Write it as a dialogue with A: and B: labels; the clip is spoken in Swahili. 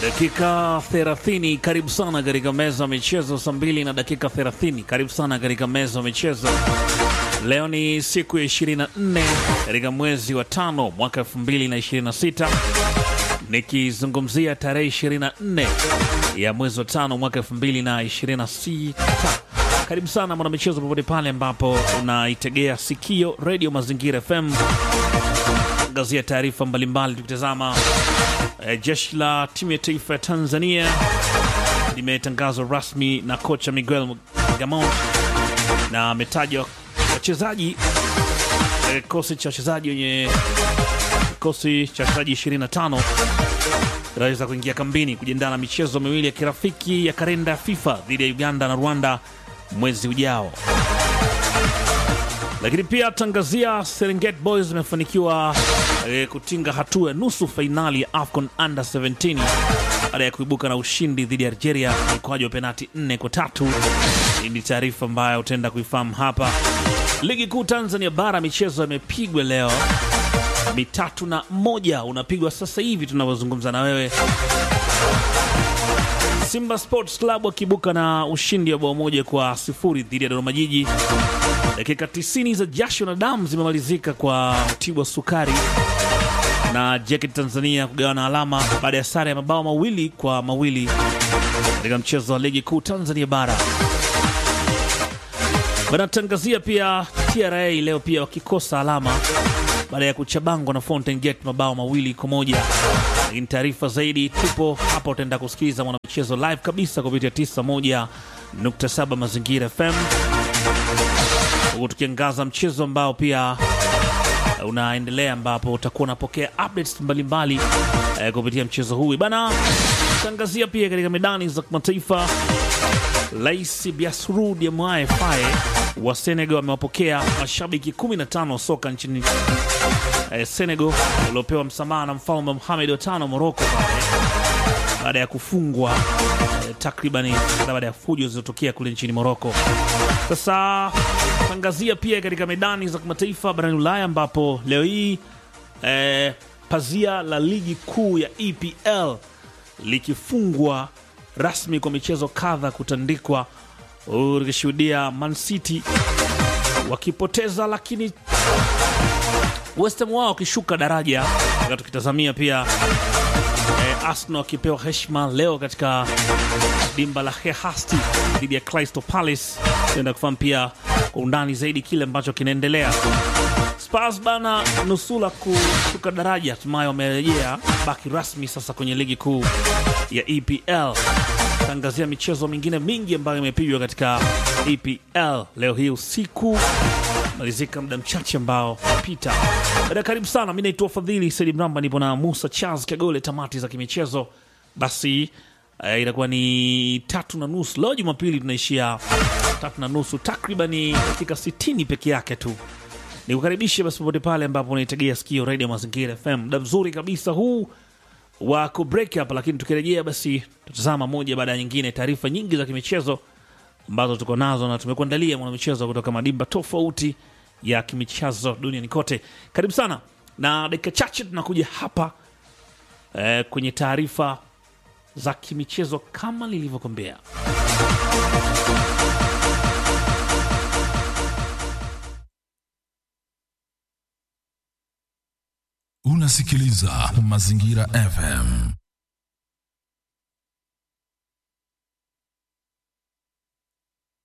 A: Dakika 30, karibu sana katika meza ya michezo. Saa mbili na dakika 30, karibu sana katika meza ya michezo. Leo ni siku ya 24 katika mwezi wa tano mwaka 2026, nikizungumzia tarehe 24 ya mwezi wa tano mwaka 2026. Karibu sana mwanamichezo, popote pale ambapo unaitegea sikio redio Mazingira FM, angazia taarifa mbalimbali tukitazama Eh, jeshi la timu ya taifa ya Tanzania limetangazwa rasmi na kocha Miguel Gamon na ametaja wachezaji eh, kikosi cha wachezaji wenye kikosi cha wachezaji 25 inaweza kuingia kambini kujiandaa na michezo miwili ya kirafiki ya kalenda ya FIFA dhidi ya Uganda na Rwanda mwezi ujao. Lakini pia tangazia Serengeti Boys imefanikiwa e, kutinga hatua ya nusu fainali ya AFCON Under 17 baada ya kuibuka na ushindi dhidi ya Algeria mkoaji wa penati 4 kwa tatu. Hii ni taarifa ambayo utaenda kuifahamu hapa. Ligi kuu Tanzania bara michezo imepigwa leo mitatu na moja unapigwa sasa hivi tunavyozungumza na wewe. Simba Sports Club wakibuka na ushindi wa bao moja kwa sifuri dhidi ya Dodoma Jiji. Dakika 90 za jasho na damu zimemalizika kwa Mtibwa Sukari na JKT Tanzania kugawana alama baada ya sare ya mabao mawili kwa mawili katika mchezo wa ligi kuu Tanzania bara. Banatangazia pia TRA leo pia wakikosa alama baada ya kuchabangwa na Fountain Gate mabao mawili kwa moja. Lakini taarifa zaidi tupo hapa, utaenda kusikiliza mwanamichezo live kabisa kupitia 91.7 Mazingira FM huku tukiangaza mchezo ambao pia unaendelea ambapo utakuwa unapokea updates mbalimbali eh, kupitia mchezo huu bana. Tangazia pia katika medani za kimataifa, Rais Bassirou Diomaye Faye wa Senegal amewapokea mashabiki 15 wa soka nchini eh, Senegal waliopewa msamaha na mfalme Mohamed wa tano Morocco pale baada ya kufungwa eh, takribani baada ya fujo zilizotokea kule nchini Morocco. Sasa tangazia pia katika medani za kimataifa barani Ulaya ambapo leo hii eh, pazia la ligi kuu ya EPL likifungwa rasmi kwa michezo kadha kutandikwa, ukishuhudia Man City wakipoteza, lakini West Ham wao wakishuka daraja, wakati tukitazamia pia eh, Arsenal wakipewa heshima leo katika dimba la Hehasti dhidi ya Crystal Palace. Tuenda kufahamu pia kwa undani zaidi kile ambacho kinaendelea. Spurs bana nusula kushuka daraja, hatimaye wamerejea baki rasmi sasa kwenye ligi kuu ya EPL. Tangazia michezo mingine mingi ambayo imepigwa katika EPL leo hii usiku, malizika muda mchache ambao pita baada. Karibu sana, mi naitwa Fadhili Saidi Mramba, nipo na Musa Charles Kagole. Tamati za kimichezo basi Uh, itakuwa ni tatu na nusu leo Jumapili, tunaishia tatu na nusu takribani dakika sitini peke yake tu. Nikukaribishe basi popote pale ambapo unaitegea sikio Radio Mazingira FM, muda mzuri kabisa huu wa kubreak hapa, lakini tukirejea basi tutazama moja baada ya nyingine taarifa nyingi za kimichezo ambazo tuko nazo na tumekuandalia mwanamichezo kutoka madimba tofauti ya kimichezo duniani kote. Karibu sana, na dakika chache tunakuja hapa eh, kwenye taarifa za kimichezo kama nilivyokwambia.
B: Unasikiliza Mazingira FM.